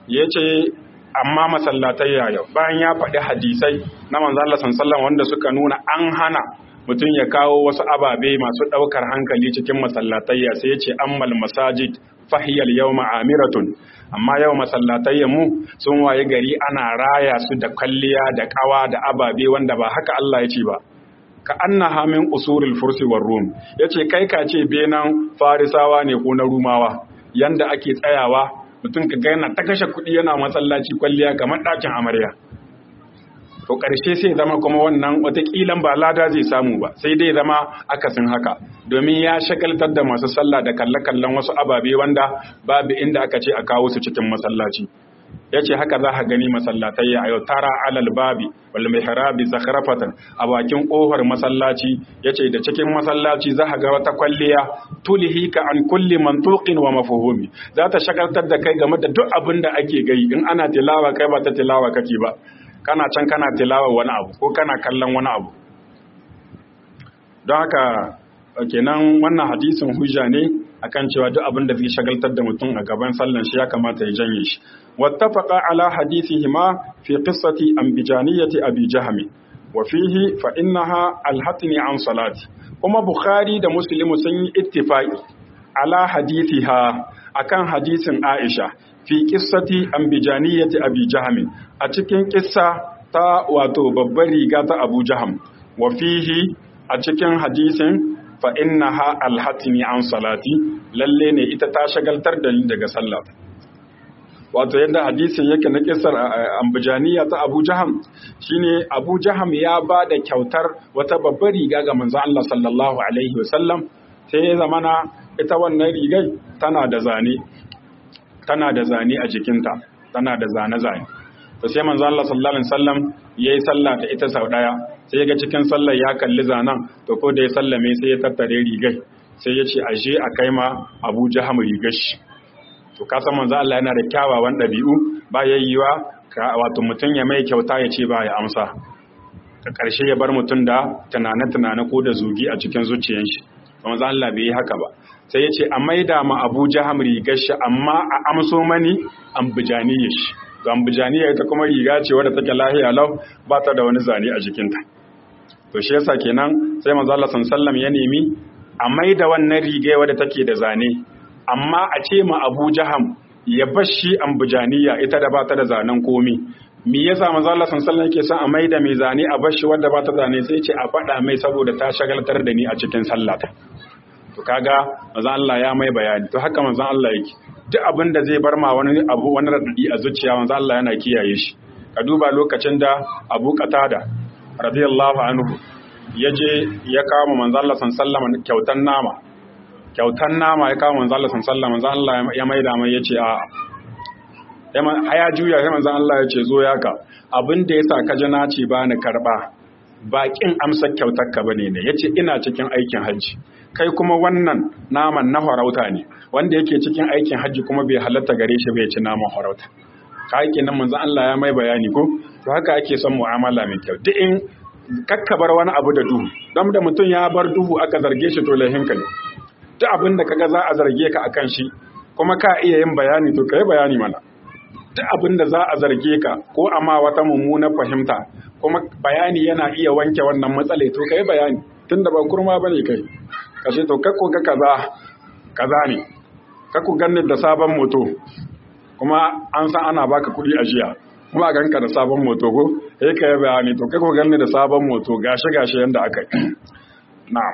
yace amma masallatai yau bayan ya faɗi hadisai na manzo Allah sallallahu wanda suka nuna an hana mutum ya kawo wasu ababe masu ɗaukar hankali cikin masallatayya sai ya ce ammal masajid fahiyal yau amiratun amma yau masallatayya mu sun waye gari ana raya su da kwalliya da kawa da ababe wanda ba haka Allah ya ce ba ka annaha min usuril fursi war rum yace kai ka ce benan farisawa ne ko na rumawa yanda ake tsayawa mutum ka ga yana ta kashe kuɗi yana masallaci kwalliya kamar ɗakin amarya to ƙarshe sai zama kuma wannan wataƙilan ba lada zai samu ba sai dai zama akasin haka domin ya shagaltar da masu sallah da kalle-kallen wasu ababe wanda babu inda aka ce a kawo su cikin masallaci ya ce haka za ka gani masallatai a yau tara alal babi wal mihrabi zakharafatan a bakin ƙofar masallaci ya ce da cikin masallaci za ka ga wata kwalliya tulihi ka an kulli mantuqin wa mafhumi za ta shagaltar da kai game da duk abin da ake gai in ana tilawa kai ba ta tilawa kake ba kana can kana tilawa wani abu ko kana kallon wani abu don haka kenan wannan hadisin hujja ne akan cewa duk abin da zai shagaltar da mutum a gaban sallan shi ya kamata ya janye shi wattafaqa ala hadithihima fi qissati ambijaniyati abi jahmi wa fihi fa innaha alhatni an salati kuma bukhari da muslimu sun yi ittifaqi ala hadithiha akan hadisin aisha fi qissati ambijaniyati abi jahmi a cikin kissa ta wato babbar riga ta abu jaham wa fihi a cikin hadisin fa innaha alhatni an salati lalle ne ita ta shagaltar da ni daga sallah wato yadda hadisin yake na kisar ambujaniya ta Abu Jaham shine Abu Jaham ya ba da kyautar wata babbar riga ga manzon Allah sallallahu alaihi wasallam sai ya zamana ita wannan rigai tana da zane tana da zane a jikinta tana da zane zane to sai manzon Allah sallallahu alaihi wasallam yayi sallah da ita sau daya sai ga cikin sallar ya kalli zanen to ko da ya sallame sai ya tattare rigai sai ya ce aje a kai ma Abu Jaham rigar shi to ka san manzo Allah yana da kyawawan ɗabi'u ba yayyuwa wato mutum ya mai kyauta ya ce ba ya amsa ka ƙarshe ya bar mutum da tunane-tunane ko da zugi a cikin zuciyar shi manzo Allah bai yi haka ba sai ya ce a maida ma Abu Jaham rigar shi amma a amso mani ambijaniyar shi to ambijaniya ita kuma riga ce wadda take lahiya lau ba ta da wani zane a jikinta to shi yasa kenan sai manzo Allah sallallahu ya nemi a maida wannan riga wadda take da zane amma a ce ma Abu Jaham ya bashi ambijaniya ita da ba ta da zanen komi me yasa manzo Allah sallallahu yake son a maida mai zane a bashi wadda ba ta zane sai ce a faɗa mai saboda ta shagaltar da ni a cikin sallata to kaga manzo Allah ya mai bayani to haka manzo Allah yake duk abin da zai bar ma wani abu wani radadi a zuciya manzo Allah yana kiyaye shi ka duba lokacin da Abu Qatada radiyallahu anhu yaje ya kawo manzo Allah sallallahu kyautan nama kyautan nama ya kawo manzo Allah sallallahu manzo Allah ya maida mai yace a ya juya sai manzo Allah ya ce zo ya ka abin da yasa ka ji na ce ba ni karba bakin amsar kyautar ka bane ne yace ina cikin aikin hajji kai kuma wannan naman na farauta ne wanda yake cikin aikin hajji kuma bai halatta gare shi bai ci naman farauta ka nan manzo Allah ya mai bayani ko to haka ake son mu'amala mai kyau duk in kakkabar wani abu da duhu dan da mutum ya bar duhu aka zarge shi to laihin ka ne duk abin da kaga za a zarge ka akan shi kuma ka iya yin bayani to kai bayani mana duk abin da za a zarge ka ko amma wata mummuna fahimta kuma bayani yana iya wanke wannan matsale to kai bayani tunda ba kurma bane kai kashe to kakko ga kaza kaza ne kakko ganni da sabon moto kuma an san ana baka kuɗi a jiya kuma a ganka da sabon moto ko sai ka yi bayani to kakko ganni da sabon moto gashi gashi yanda aka yi na'am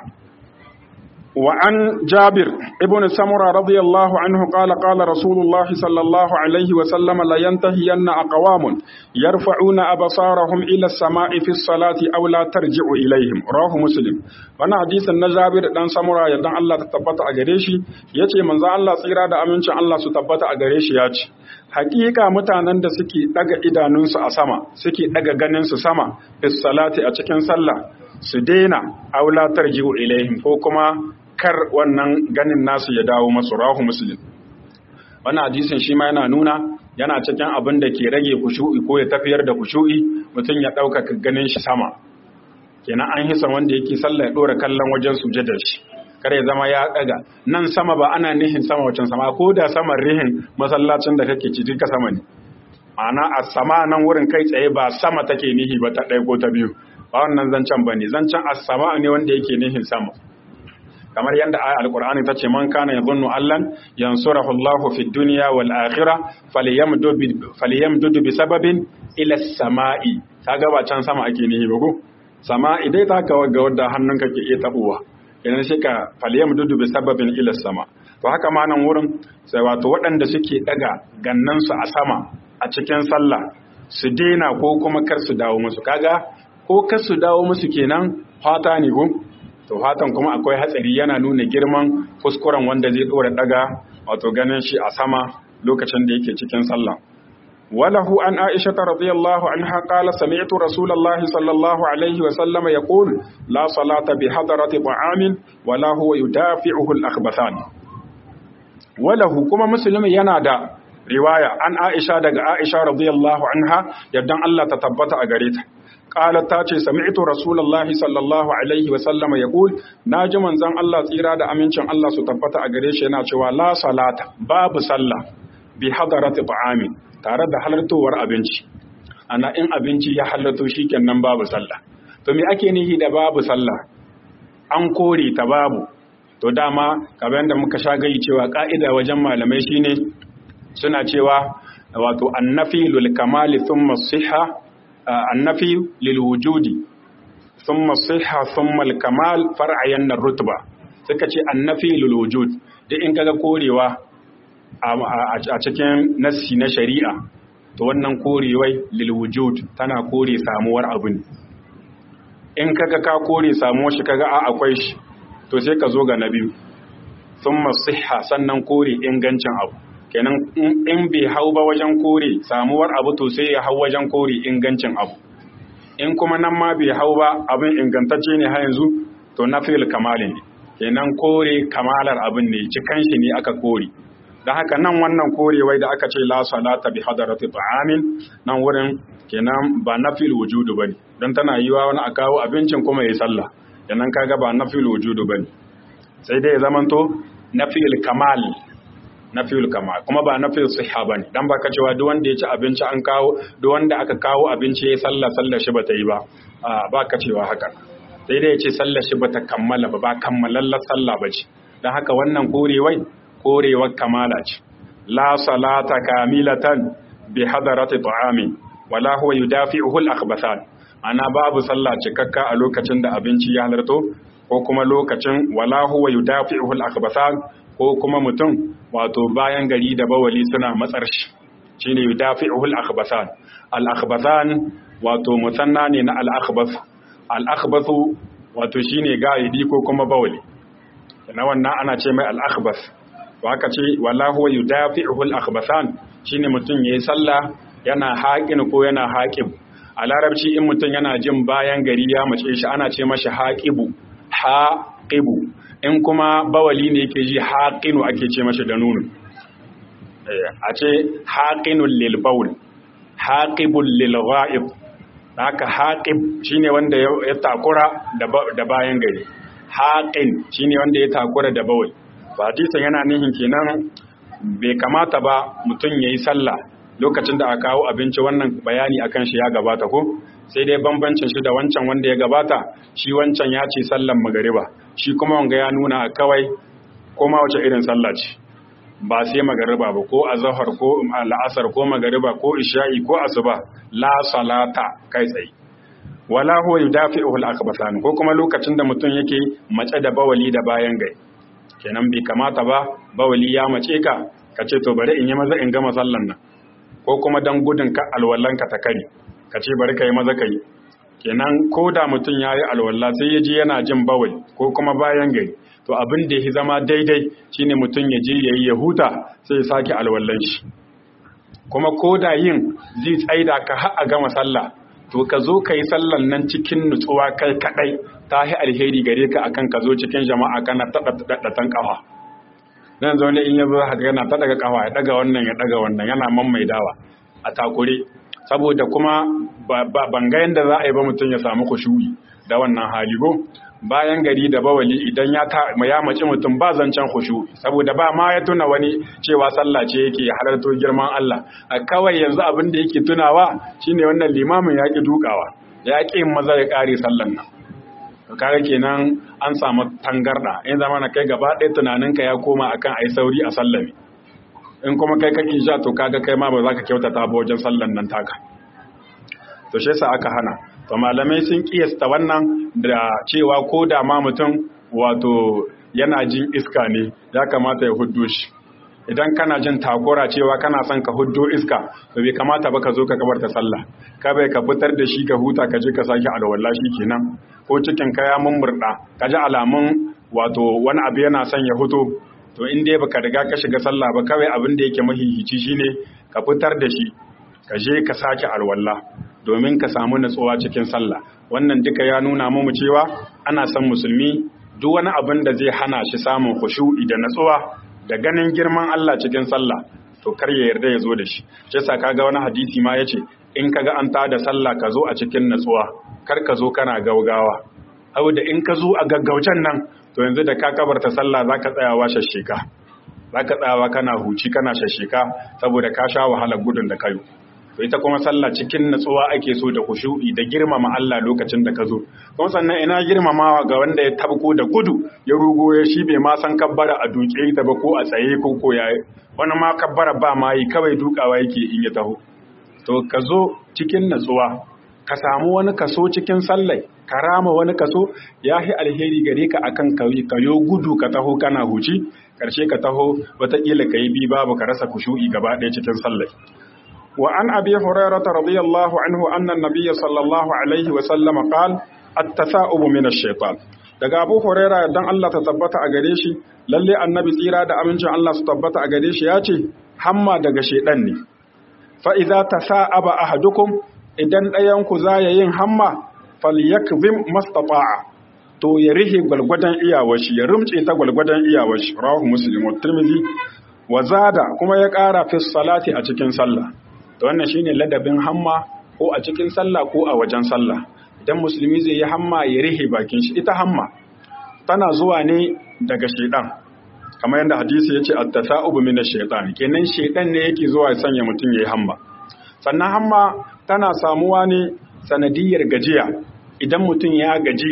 وعن جابر ابن سمرة رضي الله عنه قال قال رسول الله صلى الله عليه وسلم لا ينتهين أقوام يرفعون أبصارهم إلى السماء في الصلاة أو لا ترجع إليهم رواه مسلم وانا حديث النجابر دان سمرة يدان الله تتبت أغريشي يتي من ذا الله سيرا دا أمنش الله تتبت أغريشي ياتي hakika mutanen da suke daga idanunsu a sama suke daga ganinsu sama fi salati a cikin sallah su daina aula tarji'u ilaihim ko kuma kar wannan ganin nasu ya dawo masu rahu muslim wannan hadisin shi ma yana nuna yana cikin abin da ke rage kushu'i ko ya tafiyar da kushu'i mutum ya ɗaukaka ganin shi sama kenan an hisa wanda yake sallah ya ɗora kallon wajen sujadar shi kar ya zama ya ɗaga nan sama ba ana nihin sama wacan sama ko da saman rihin masallacin da kake ci duka sama ne ma'ana a sama nan wurin kai tsaye ba sama take nihi ba ta ɗaya ko ta biyu ba wannan zancen bane zancen as-sama ne wanda yake nihin sama kamar yadda aya alqur'ani ta ce man kana yadhunnu allan yansurahu Allah fi dunya wal akhirah falyamdud falyamdud bi sababin ila as-sama'i kaga ba can sama ake nihi ba ko sama'i dai ta ga wadda hannunka ke iya tabuwa idan shi ka falyamdud bi sababin ila as-sama to haka ma nan wurin sai wato waɗanda suke daga gannansu a sama a cikin sallah su daina ko kuma kar su dawo musu kaga ko kar su dawo musu kenan fata ne ko to fatan kuma akwai hatsari yana nuna girman kuskuren wanda zai dora daga wato ganin shi a sama lokacin da yake cikin sallah وله عن عائشة رضي الله عنها قال سمعت رسول الله صلى الله عليه وسلم يقول لا صلاة بحضرة طعام ولا هو يدافعه الأخبثان وله كما مسلم ينادى رواية عن عائشة دق عائشة رضي الله عنها يدن الله تتبت أغريت قالت تاتي سمعت رسول الله صلى الله عليه وسلم يقول ناجي من زن الله تيرا دا أمينشن الله ستبت أغريش ينادى لا صلاة باب صلى بحضرة طعام tare da halartowar abinci ana in abinci ya halarto shi kenan babu sallah to me ake nihi da babu sallah an kore ta babu to dama kamar yadda muka sha gai cewa ka'ida wajen malamai shine suna cewa wato annafi lil kamali thumma siha annafi lil wujudi thumma siha thumma al kamal far'ayan rutba suka ce annafi lil wujud duk in kaga korewa a cikin nassi na shari'a to wannan korewai lilwujud tana kore samuwar abu ne in kaga ka kore samuwar shi kaga a akwai shi to sai ka zo ga na biyu sun masiha sannan kore ingancin abu kenan in bai hau ba wajen kore samuwar abu to sai ya hau wajen kore ingancin abu in kuma nan ma bai hau ba abin ingantacce ne har yanzu to na fil kamalin ne kenan kore kamalar abin ne cikan shi ne aka kore da haka nan wannan korewai da aka ce la salata bi hadarati ta'amin nan wurin kenan ba nafil wujudu bane dan tana yiwa wani a kawo abincin kuma yayi sallah kenan kaga ba nafil wujudu bane sai dai ya zamanto nafil kamal nafil kamal kuma ba nafil sihha bane dan baka cewa duk wanda ya ci abinci an kawo duk wanda aka kawo abinci yayi sallah sallar shi bata yi ba a baka cewa haka sai dai ya ce sallar shi bata kammala ba ba kammalallar sallah bace dan haka wannan korewai korewar kamala ce la salata kamilatan bi hadarati ta'ami wala huwa yudafi'uhu al-akhbathan ana babu sallah cikakka a lokacin da abinci ya halarto ko kuma lokacin wala huwa yudafi'uhu al-akhbathan ko kuma mutum wato bayan gari da bawali suna matsar shi shine yudafi'uhu al-akhbathan al-akhbathan wato musanna ne na al-akhbath al-akhbathu wato shine gaidi ko kuma bawali na wannan ana ce mai al-akhbath to aka ce wala huwa yudafi'uhu al-akhbathan shine mutum yayi sallah yana haƙin ko yana haƙib a larabci in mutum yana jin bayan gari ya mace shi ana ce mashi haƙibu haƙibu in kuma bawali ne yake ji haƙinu ake ce mashi da nunu a ce haƙinul lil bawl haqibul lil ghaib haka haqib shine wanda ya takura da bayan gari haqin shine wanda ya takura da bawl hadisin yana nihin kenan bai kamata ba mutum yayi sallah lokacin da aka kawo abinci wannan bayani akan shi ya gabata ko sai dai bambancin shi da wancan wanda ya gabata shi wancan ya ce sallan magariba shi kuma wanga ya nuna kawai ko ma wace irin sallah ce ba sai magariba ba ko azhar ko al'asar ko magariba ko isha'i ko asuba la salata kai tsaye wala huwa yudafi'uhu al-akhbathan ko kuma lokacin da mutum yake mace da bawali da bayan gai kenan bai kamata ba bawali ya mace ka ka ce to bari in yi maza in gama sallan nan ko kuma dan gudun ka alwallanka ta kare ka ce bari ka yi maza ka yi kenan ko da mutum ya yi alwalla sai ya ji yana jin bawai ko kuma bayan gari to abin da ya zama daidai shine mutum ya je ya yi ya huta sai ya sake alwallan shi kuma ko da yin zai tsaida ka har a gama sallah to ka zo ka yi sallan nan cikin nutsuwa kai kadai ta yi alheri gare ka akan ka zo cikin jama'a kana taɗaɗɗatan ƙafa nan zo ne in ya zo haka yana ta daga ƙafa ya daga wannan ya daga wannan yana dawa a takure saboda kuma ban ga yadda za a yi ba mutum ya samu kushu'i da wannan haligo bayan gari da bawali idan ya ya maci mutum ba zancen khushu'i saboda ba ma ya tuna wani cewa sallah ce yake halarto girman Allah a kawai yanzu abin da yake tunawa shine wannan limamin ya ki dukawa ya ƙi maza ya ƙare sallan nan kaga kenan an samu tangarda in zama na kai gaba ɗaya tunaninka ya koma akan ai sauri a sallami in kuma kai kake sha to kaga kai ma ba za ka kyautata ba wajen sallan nan taka to shi yasa aka hana to malamai sun kiyasta wannan da cewa ko da ma mutum wato yana jin iska ne ya kamata ya huddo shi idan kana jin takura cewa kana son ka huddo iska to bai kamata ba ka zo ka kabarta sallah ka bai ka fitar da shi ka huta ka je ka sake alwala shi kenan ko cikin ka ya mummurda ka ji alamun wato wani abu yana son ya huto to in dai baka riga ka shiga sallah ba kawai abin da yake mahihici shine ka fitar da shi ka je ka sake alwala domin ka samu natsuwa cikin sallah wannan duka ya nuna mu cewa ana son musulmi duk wani abin da zai hana shi samun khushu'i da natsuwa da ganin girman Allah cikin sallah to kar ya yarda ya zo da shi shi yasa kaga wani hadisi ma yace in kaga an tada sallah ka zo a cikin natsuwa kar ka zo kana gaugawa da in ka zo a gaggaucen nan to yanzu da ka kabarta sallah zaka tsayawa shashshika zaka tsayawa kana huci kana shashshika saboda ka sha wahalar gudun da kayo to ita kuma sallah cikin natsuwa ake so da kushu'i da girmama Allah lokacin da ka zo kuma sannan ina girmamawa ga wanda ya tabko da gudu ya rugo ya shi bai ma san kabbara a duke ta ba ko a tsaye ko ko ya wani ma kabbara ba ma yi kawai dukawa yake in ya taho to ka zo cikin natsuwa ka samu wani kaso cikin sallai ka rama wani kaso ya fi alheri gare ka akan kayo gudu ka taho kana huci karshe ka taho wataƙila ka yi bi babu ka rasa kushu'i gaba ɗaya cikin sallai وعن أبي هريرة رضي الله عنه أن النبي صلى الله عليه وسلم قال التثاؤب من الشيطان daga Abu Huraira dan Allah ta tabbata a gare shi lalle annabi tsira da amincin Allah su tabbata a gare shi ya ce hamma daga shedan ne fa idza tasa'aba ahadukum idan ɗayan ku za ya yin hamma falyakzim mastata'a to ya rihe gwalgwadon iyawashi ya rumce ta gwalgwadon iyawashi rawahu muslim wa tirmidhi wa zada kuma ya ƙara fi salati a cikin sallah to wannan shine ladabin hamma ko a cikin sallah ko a wajen sallah idan musulmi zai yi hamma ya rihe bakin shi ita hamma tana zuwa ne daga shedan kamar yadda hadisi yace at-tasa'ubu min ash-shaytan kenan shedan ne yake zuwa ya sanya mutum yayi hamma sannan hamma tana samuwa ne sanadiyar gajiya idan mutum ya gaji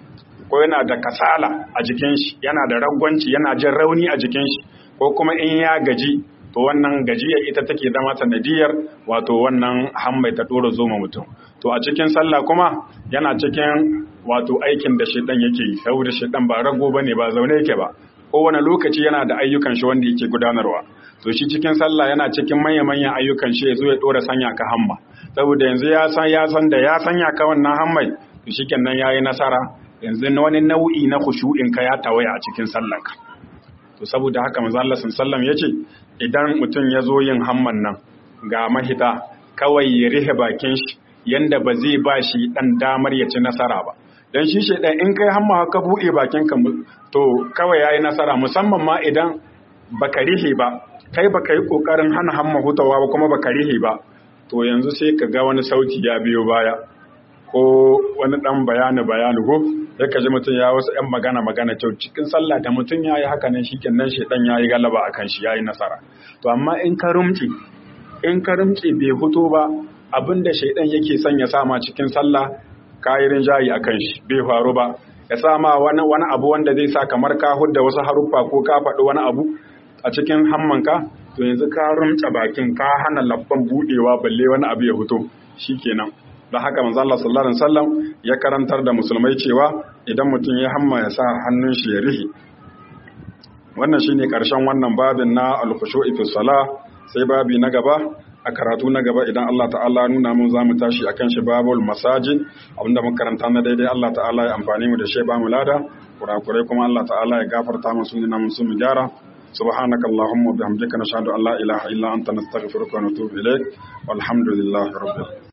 ko yana da kasala a jikin shi yana da ragwanci yana jin rauni a jikin shi ko kuma in ya gaji to wannan gajiyar ita take zama sanadiyar wato wannan hammai ta dora zoma mutum to a cikin sallah kuma yana cikin wato aikin da shedan yake yi saboda shedan ba rago bane ba zaune yake ba kowane lokaci yana da ayyukan shi wanda yake gudanarwa to shi cikin sallah yana cikin manya-manyan ayyukan shi ya zo ya dora sanya ka hamma saboda yanzu ya san ya san da ya sanya ka wannan hammai to shikenan yayi nasara yanzu wani nau'i na khushu'in ka ya tawaya a cikin sallanka to saboda haka manzo Allah sallallahu alaihi yace idan mutum ya zo yin hamman nan ga mahita kawai ya rihe bakin shi yanda ba zai ba shi dan damar ya ci nasara ba dan shi shedan in kai hamma ka buɗe bakin ka to kawai yayi nasara musamman ma idan baka rihe ba kai baka yi kokarin hana hamma hutawa ba kuma baka rihe ba to yanzu sai ka ga wani sauti ya biyo baya ko wani dan bayani bayani ko sai ka ji mutum ya wasu ‘yan magana magana kyau cikin sallah da mutum ya yi haka nan shi kenan shaidan ya yi galaba a kan shi ya yi nasara to amma in ka rumce in ka rumce bai fito ba abin da shaidan yake son ya sama cikin sallah ka yi rinjayi a kan shi bai faru ba ya sama wani wani abu wanda zai sa kamar ka hudda wasu haruffa ko ka faɗi wani abu a cikin hammanka to yanzu ka rumce bakin ka hana labban buɗewa balle wani abu ya fito shikenan da haka manzo Allah sallallahu alaihi wasallam ya karantar da musulmai cewa idan mutum ya hamma ya sa hannun shi ya rihi wannan shine karshen wannan babin na al-khushu'i fi salah sai babi na gaba a karatu na gaba idan Allah ta'ala nuna mun zamu tashi akan shi babul masajid abinda mun karanta na daidai Allah ta'ala ya amfani mu da shi ba mu lada kurakurai kuma Allah ta'ala ya gafarta mu sunna mun sun gyara سبحانك اللهم وبحمدك نشهد ان لا اله الا انت نستغفرك ونتوب اليك والحمد لله رب العالمين